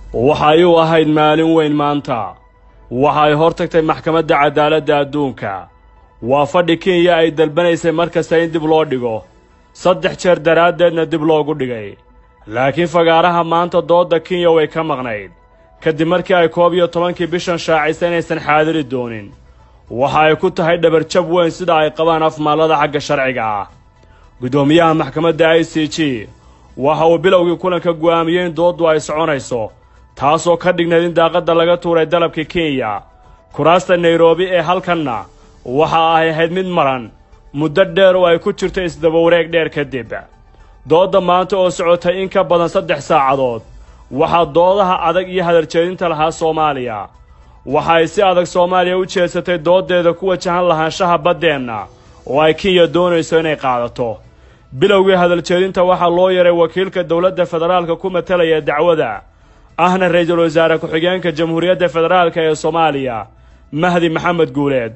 waxay u ahayd maalin weyn maanta waxa ay hor tagtay maxkamadda cadaaladda adduunka waa fadhi kenya ay dalbanaysay mar kasta in dib loo dhigo saddex jeer daraaddeedna dib loogu dhigay laakiin fagaaraha maanta doodda kenya way ka maqnayd kadib markii ay koob iyo tobankii bishan shaacisay inaysan xaadiri doonin waxa ay ku tahay dhabarjab weyn sida ay qabaan afmaallada xagga sharciga ah guddoomiyaha maxkamadda i c g waxa uu bilowgii kulanka go'aamiyey in dooddu ay soconayso taasoo ka dhignayd in daaqadda laga tuuray dalabka kenya kuraasta nairobi ee halkanna waxa ay ahayd mid maran muddo dheer oo ay ku jirto isdabawareeg dheer kadib doodda maanta oo socotay in ka badan saddex saacadood waxaa doodaha adag iyo hadaljeedinta lahaa soomaaliya waxa ay si adag soomaaliya u jeedsatay dooddeeda ku wajahan lahaanshaha baddeenna oo ay kenya doonayso inay qaadato bilowgii hadaljeedinta waxaa loo yaray wakiilka dowladda federaalka ku matalaya dacwada ahna ra-iisul wasaare ku-xigeenka jamhuuriyadda federaalka ee soomaaliya mahdi maxamed guuleed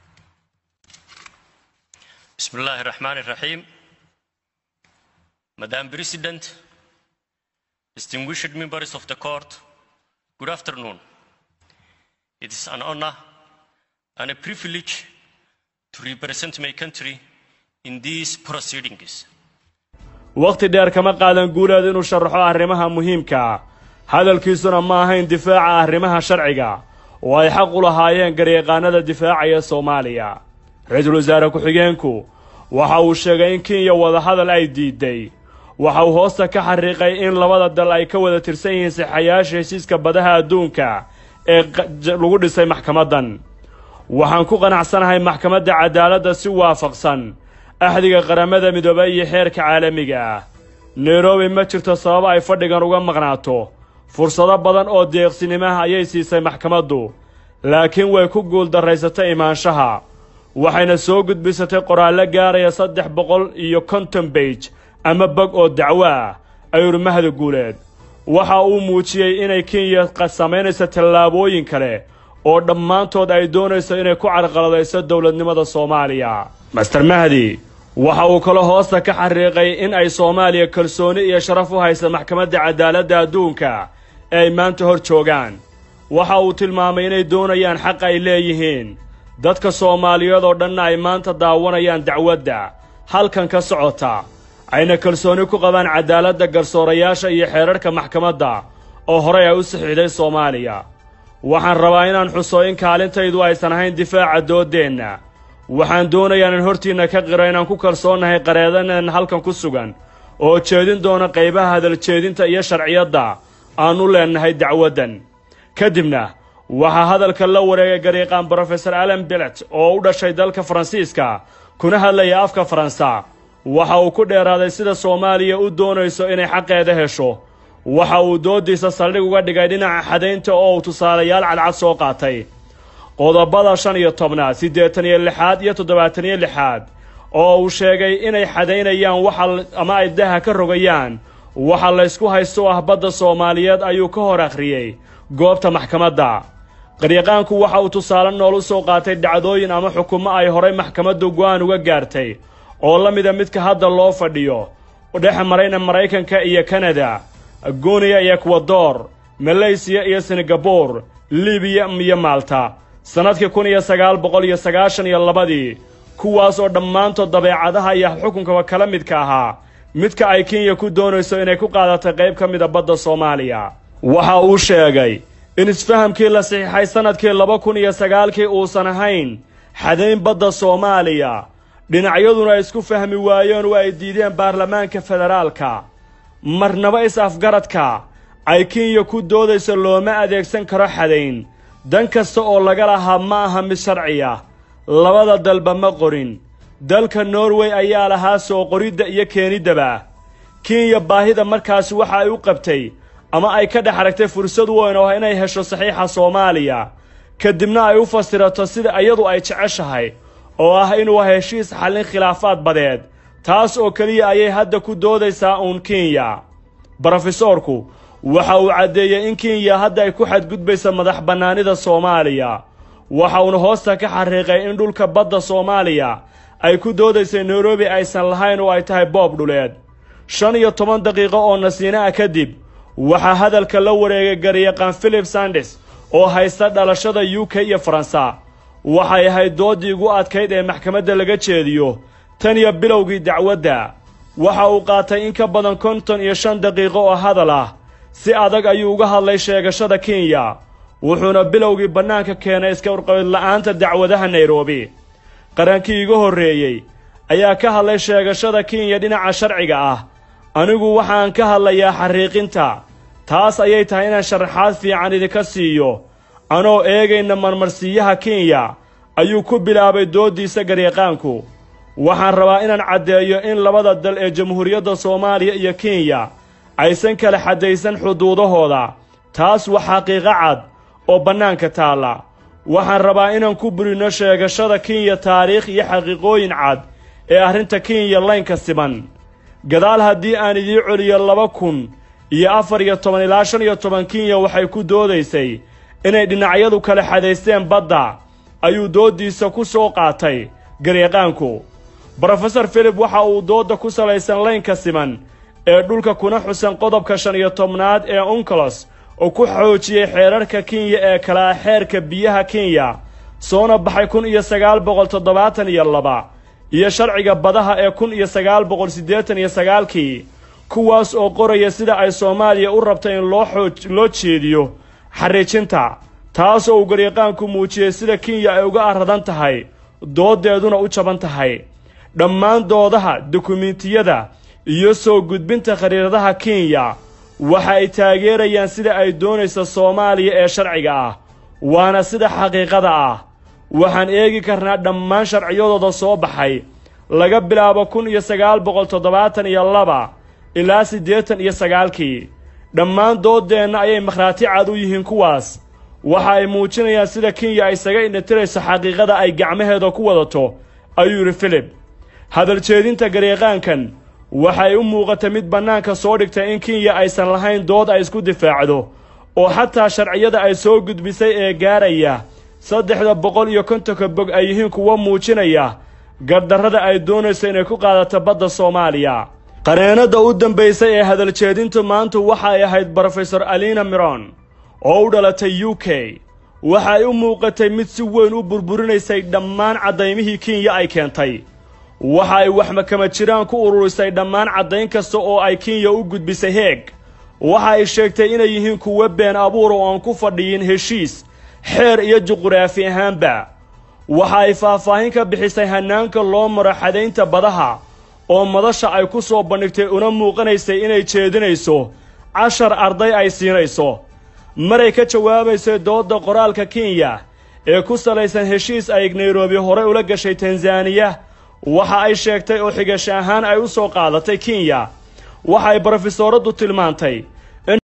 بسم الله الرحمن الرحيم Madam President, distinguished members of the court, good afternoon. It is an honor and a privilege to represent my country in these proceedings. wakhti dheer kama qaadan guuleed inuu sharaxo arrimaha muhiimka hadalkiisuna ma ahayn difaaca arrimaha sharciga oo ay xaq u lahaayeen garyaqaanada difaacaya soomaaliya ra-iisul wasaare ku-xigeenku waxa uu sheegay in kenya wadahadal ay diiday waxa uu hoosta ka xariiqay in labada dal ay ka wada tirsan yihiin saxayaasha heshiiska badaha adduunka ee lagu dhisay maxkamaddan waxaan ku qanacsanahay maxkamadda cadaaladda si waafaqsan axdiga qaramada midoobay iyo xeerka caalamiga ah nairobi ma jirto sabab ay fadhigan uga maqnaato fursado badan oo deeqsinimaha ayay siisay maxkamaddu laakiin way ku guuldarraysatay imaanshaha waxayna soo gudbisatay qoraallo gaaraya saddex boqol iyo konton beij ama bog oo dacwo ah ayuuri mahdi guuleed waxa uu muujiyey inay kenya samaynayso tallaabooyin kale oo dhammaantood ay doonayso inay ku carqaladayso dowladnimada soomaaliya master mahdi waxa uu kaloo hoosta ka xariiqay in ay soomaaliya kalsooni iyo sharaf u haysa maxkamadda cadaaladda adduunka ee ay maanta hor joogaan waxa uu tilmaamay inay doonayaan xaq ay leeyihiin dadka soomaaliyeed oo dhanna ay maanta daawanayaan dacwadda halkan ka socota ayna kalsooni ku qabaan cadaaladda garsoorayaasha iyo xeerarhka maxkamadda oo horey ay u saxiixday soomaaliya waxaan rabaa inaan xuso in kaalintaydu aysan ahayn difaaca dooddeenna waxaan doonayaa in hortiinna ka qiro inaan ku kalsoonnahay qareedaneen halkan ku sugan oo jeedin doona qaybaha hadaljeedinta iyo sharciyadda aannu leennahay dacwaddan kadibna waxaa hadalka la wareegay garyaqaan brofesor allen bilet oo u dhashay dalka faransiiska kuna hadlaya afka faransa waxa uu ku dheeraaday sida soomaaliya u doonayso inay xaqeeda hesho waxa uu dooddiisa saldhig uga dhigay dhinaca xadaynta oo uu tusaalayaal cadcad soo qaatay qodobada shan iyo tobnaad siddeetan iyo lixaad iyo toddobaatan iyo lixaad oo uu sheegay inay xadaynayaan waxa ama ay daha ka rogayaan waxa laysku haysto ah badda soomaaliyeed ayuu ka hor akhriyey goobta maxkamadda qaryaqaanku waxa uu tusaale nool u soo qaatay dhacdooyin ama xukumo ay horay maxkamaddu go'aan uga gaartay oo la mida midka hadda loo fadhiyo dhex marayna maraykanka iyo kanada guniya iyo ekwador maleysiya iyo singabur libiya iyo maalta sannadkii kun iyo sagaal boqol iyo sagaashan iyo labadii kuwaas oo dhammaantood dabeecadaha iyo xukunkaba kala midka ahaa midka ay kenya ku doonayso inay ku qaadatay qayb ka mida badda soomaaliya waxa uu sheegay in isfahamkii la saxiixay sannadkii laba kun iyo sagaalkii uusan ahayn xadayn badda soomaaliya dhinacyaduna isku fahmi waayeen oo ay diideen baarlamaanka federaalka marnaba is-afgaradka ay kenya ku doodayso looma adeegsan karo xadayn dan kasta oo laga lahaa ma aha mid sharciya labada dalba ma qorin dalka norway ayaa lahaa soo qoridda iyo keeniddaba kenya baahida markaasi waxa ay u qabtay ama ay ka dhex aragtay fursad weyn oo ah inay hesho saxiixa soomaaliya kadibna ay u fasirato sida iyadu ay jeceshahay oo ah inuu heshiis xallin khilaafaad badeed taas oo keliya ayay hadda ku doodaysaa uun kenya brofesoorku waxa uu caddeeyey in kenya hadda ay ku xadgudbaysa madax bannaanida soomaaliya waxa uuna hoosta ka xariiqay in dhulka badda soomaaliya ay ku doodaysay nairobi aysan lahayn oo ay tahay boob dhuleed shan iyo toban daqiiqo oo nasiina ah kadib waxaa hadalka la wareegay garyaqaan philip sandes oo haysta dhalashada u k iyo faransa waxay ahayd dooddii ugu adkayd ee maxkamadda laga jeediyo tan iyo bilowgii dacwadda waxa uu qaatay in ka badan konton iyo shan daqiiqo oo hadal ah si adag ayuu uga hadlay sheegashada kenya wuxuuna bilowgii bannaanka keenay iska urqabidla'aanta dacwadaha nairobi qarankii iga horreeyey ayaa ka hadlay sheegashada kenya dhinaca sharciga ah anigu waxaan ka hadlayaa xariiqinta taas ayay tahay inaan sharaxaad fiican idinka siiyo anoo eegayna marmarsiiyaha kenya ayuu ku bilaabay dooddiisa garyaqaanku waxaan rabaa inaan caddeeyo in labada dal ee jamhuuriyadda soomaaliya iyo kenya aysan kala xaddaysan xuduudahooda taas waa xaqiiqo cad oo bannaanka taalla waxaan rabaa inaan ku burinno sheegashada kenya taariikh iyo xaqiiqooyin cad ee arrinta kenya laynka siman gadaal haddii aan idii celiyo laba kun iyo afar iyo toban ilaa shan iyo toban kenya waxay ku doodaysay inay dhinacyadu kala xadaysteen badda ayuu dooddiisa ku soo qaatay garyaqaanku brofesor philip waxa uu doodda ku salaysan laynka siman ee dhulka kuna xusan qodobka shan iyo tobnaad ee uncolos oo ku xoojiyey xeerarka kenya ee kalaa xeerka biyaha kenya soona baxay kun iyo sagaal boqol toddobaatan iyo laba iyo sharciga badaha ee kun iyo sagaal boqol siddeetan iyo sagaalkii kuwaas oo qoraya sida ay soomaaliya u rabta in loo xooj loo jeediyo xariijinta taas oo uu garyaqaanku muujiyey sida kenya ay uga aradan tahay dooddeeduna u jaban tahay dhammaan doodaha dukumiintiyada iyo soo gudbinta khariiradaha kenya waxa ay taageerayaan sida ay doonaysa soomaaliya ee sharciga ah waana sida xaqiiqada ah waxaan eegi karnaa dhammaan sharciyadooda soo baxay laga bilaabo kun iyo sagaal boqol toddobaatan iyo laba ilaa siddeetan iyo sagaalkii dhammaan dooddeenna ayay makhraati cad u yihiin kuwaas waxa ay muujinayaan sida kenya ay isaga indhatirayso xaqiiqada ay gacmaheeda ku wadato ayuu yidhi filip hadal jeedinta garyaqaankan waxay u muuqatay mid bannaanka soo dhigtay in kenya aysan lahayn dood ay isku difaacdo oo xataa sharciyada ay soo gudbisay ee gaaraya saddexda boqol iyo kontonka bog ay yihiin kuwo muujinaya gardarrada ay doonayso inay ku qaadato badda soomaaliya qareennada u dambaysay ee hadaljeedintu maantu waxay ahayd brofesor alina miron oo u dhalatay u k waxa ay u muuqatay mid si weyn u burburinaysay dhammaan caddaymihii kenya ay keentay waxa ay waxmakama jiraan ku ururisay dhammaan caddayn kasta oo ay kenya u gudbisay heeg waxa ay sheegtay inay yihiin kuwo been abuur oo aan ku fadhiyin heshiis xeer iyo juquraafi ahaanba waxa ay faahfaahin ka bixisay hannaanka loo maro xadaynta badaha oo madasha ay ku soo bandhigtay una muuqanaysay inay jeedinayso cashar arday ay siinayso maray ka jawaabaysay doodda qoraalka kenya ee ku salaysan heshiis ay nairobi horey ula gashay tanzaniya waxa ay sheegtay oo xigasho ahaan ay u soo qaadatay kenya waxa ay brofesooradu tilmaantay